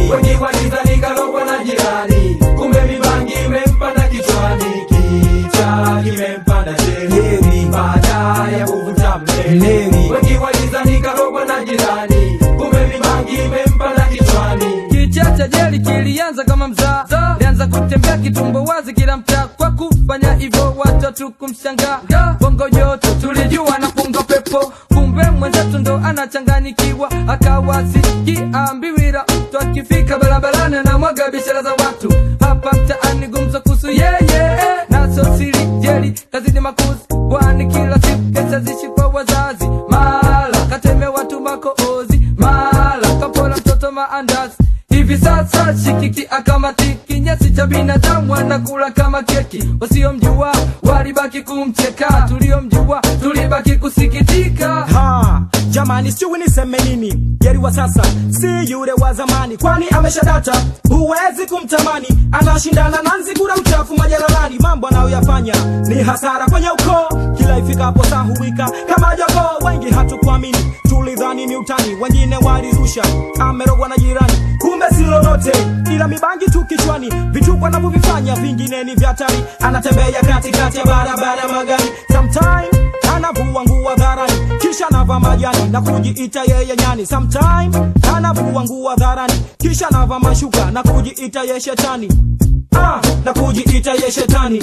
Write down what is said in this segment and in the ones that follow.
wengi walidhani kalogwa na jirani kumbe mibangi imempanda kichwani kicha kimempanda sheri baada ya kuvuta mleri wengi walidhani kalogwa na jirani kumbe mibangi imempanda kichwani Kichacha jeli kilianza kama mzaa lianza kutembea kitumbo wazi kila mtaa kwa kufanya hivyo watatu kumshangaa bongo yote tulijua na punga pepo kumbe mwenzetu ndo anachanganyikiwa akawa sikiambiwira mtu akifika barabarani na mwaga biashara za watu hapa mtaani gumzo kuhusu yeye naso siri jeli kazini makuzi kwani kila siku kesa zishi kwa wazazi mala kateme watu makoozi mala kapola mtoto maandazi hivi sasa shikiki akamatiki nyasi cha binadamu anakula kama keki wasiomjua walibaki kumcheka tuliomjua tulibaki kusikitika ha jamani sijui niseme nini jeri wa sasa si yule wa zamani kwani ameshadata huwezi kumtamani anashindana na nzigura mchafu majalalani mambo anayoyafanya ni hasara kwenye ukoo kila ifikapo saa huwika kama jogoo wengi hatukuamini tulidhani ni utani wengine walirusha amerogwa na jirani kumbe si lolote ila mibangi tu kichwani vituko anavyovifanya vingine ni vya hatari anatembea katikati ya barabara magari sometime anavua nguo dharani kisha anavaa majani na kujiita yeye nyani sometime anavua nguo dharani kisha anavaa mashuka na kujiita ye shetani ah, na kujiita ye shetani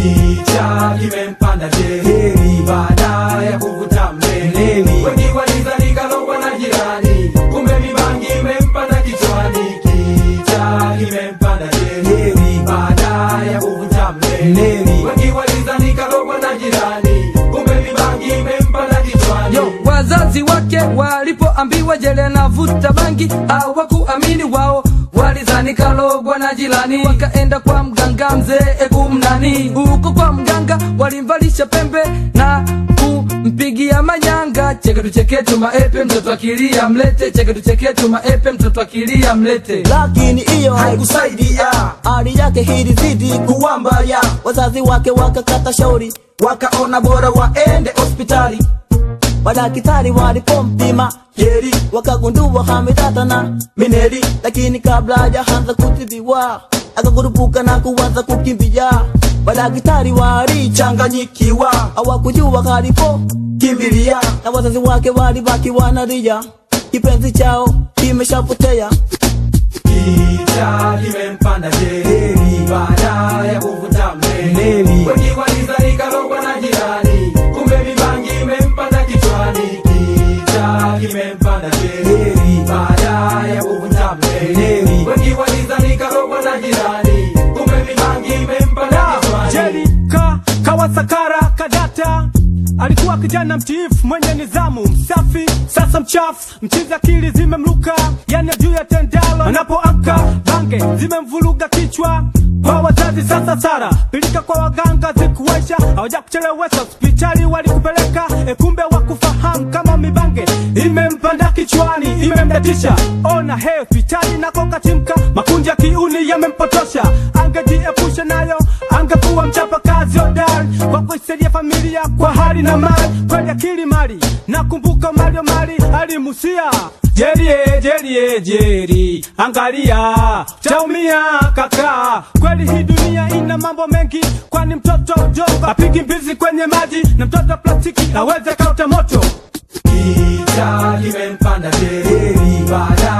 kicha kimempanda sheri baada ya kuvuta mleri wengi walidhani kalogwa na jirani kumbe mibangi imempanda kichwani kicha kimempanda sheri baada ya kuvuta mleri wengi walidhani kalogwa na jirani kumbe mibangi imempanda kichwani yo wazazi wake walipoambiwa jele anavuta bangi hawakuamini wao walizani kalogwa na jirani wakaenda kwa mganga mzee kumnani huko kwa mganga walimvalisha pembe na kumpigia manyanga cheketu cheketu maepe mtoto akilia mlete cheketu cheketu maepe mtoto akilia mlete lakini hiyo haikusaidia hali yake hilizidi kuwa mbaya wazazi wake wakakata shauri wakaona bora waende hospitali madaktari walipompima jeri wakagundua hametatana mineri lakini kabla hajaanza kutibiwa akakurupuka na kuanza kukimbia madaktari walichanganyikiwa hawakujua kalipo kimbilia na wazazi wake walibaki wanalia kipenzi chao kimeshapotea kicha kimempanda sheri baada ya kuvuta mleri wengi walidhani kalogwa na jirani kumbe mibangi imempanda kichwani kicha kimempanda sheri baada ya kuvuta mleri wengi walidhani kalogwa na jirani kumbe mibangi imempanda kichwani jeri ka kawasakara kadata alikuwa kijana mtiifu mwenye nidhamu msafi sasa mchafu mchizi akili zimemluka yani juu ya tendalo anapoamka bange zimemvuruga kichwa kwa wazazi sasa sara pilika kwa waganga zikuwesha hawaja kuchelewesha hospitali walikupeleka e kumbe wakufahamu kama mibange imempanda kichwani imemdatisha ona he hospitali nako katimka makunja kiuni yamempotosha angejiepusha nayo angekuwa mchapa kazi hodari kwa kuisaidia familia kwa hali na mali kweli akili mali nakumbuka malio mali alimusia jerie jerie jeri angalia taumia kaka kweli hii dunia ina mambo mengi kwani mtoto mdogo apigi mbizi kwenye maji na mtoto wa plastiki aweze kauta moto kicha kimempanda sheri baada